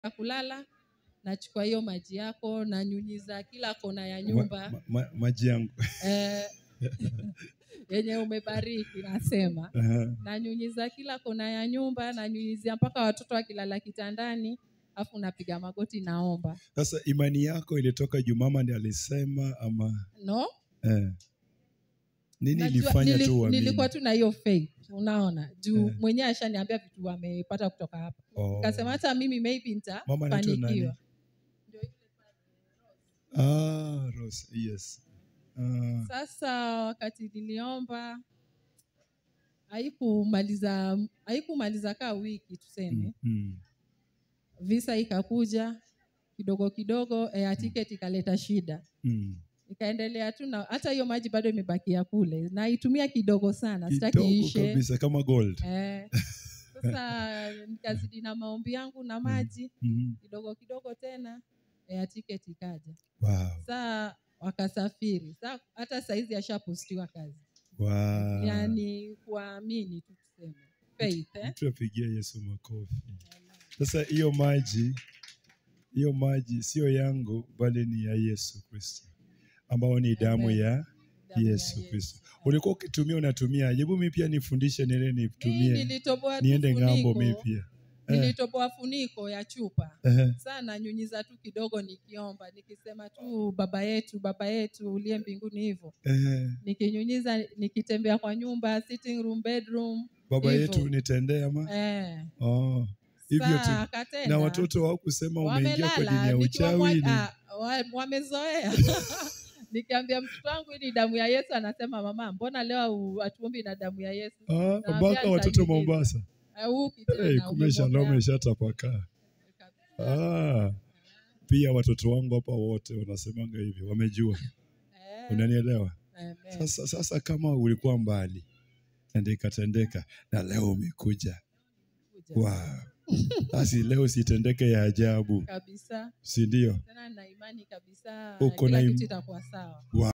kulala nachukua hiyo maji yako nanyunyiza kila kona ya Ma, nyumba ma, ma, maji yangu eh, yenye umebariki nasema Aha. nanyunyiza kila kona ya nyumba nanyunyizia mpaka watoto wakilala kitandani afu napiga magoti naomba Sasa imani yako ilitoka juu mama ndiye alisema ama no eh. Nini Najua- ilifanya nili- tu uamini? nilikuwa tu na hiyo faith unaona juu Eh. mwenyewe ashaniambia vitu amepata kutoka hapa Oh. kasema hata mimi maybe Mama anaitwa nani? nitafanikiwa Ah, Rose, yes. Ah, sasa wakati niliomba haikumaliza haikumaliza kaa wiki tuseme mm, mm. visa ikakuja kidogo kidogo air ticket ikaleta shida Mm. ikaendelea tu na hata hiyo maji bado imebakia kule naitumia kidogo sana sitaki Kidogo ishe kabisa kama gold. eh, sasa nikazidi na maombi yangu na maji Mm. kidogo kidogo tena air ticket ikaja Wow. saa wakasafiri saa hata saizi ashapostiwa kazi Wow. yani kuamini tu tuseme faith eh? Mtu apigia Yesu makofi. Sasa hiyo maji hiyo maji sio yangu bali ni ya Yesu Kristo ambao ni damu Amen. ya Damu ya Yesu Kristo. Ulikuwa ukitumia unatumia, hebu mimi pia nifundishe nile Hii nitumie nilitoboa tu niende ng'ambo funiko. mimi pia. Eh. nilitoboa funiko ya chupa Ehe. sana nyunyiza tu kidogo nikiomba nikisema tu baba yetu baba yetu uliye mbinguni hivyo Ehe. nikinyunyiza nikitembea kwa nyumba sitting room bedroom Baba Hivyo. yetu nitendee ama? eh. Oh. Hivyo tu. Saa akatenda. Na watoto hawakusema umeingia kwa dini wamelala ya nikiwa uchawi ni. mwa- ah, wa- wamezoea nikiambia mtoto wangu hii ni damu ya yesu anasema mama mbona leo hatuombi na damu ya yesu Ah, Naambia mpaka watoto nitanyunyiza. Mombasa. Eh, huki tena, Hey, kumbe Shalom umemwombea. ishatapakaa. Ah. Pia watoto wangu hapa wote wanasemanga hivyo, wamejua. Eh, Unanielewa? amen. Sasa, sasa kama ulikuwa mbali na ikatendeka na leo umekuja, Kuja. wow. Basi leo sitendeke ya ajabu, kabisa si ndio? tena na imani kabisa Uko kila na im- kitu itakuwa sawa Wow.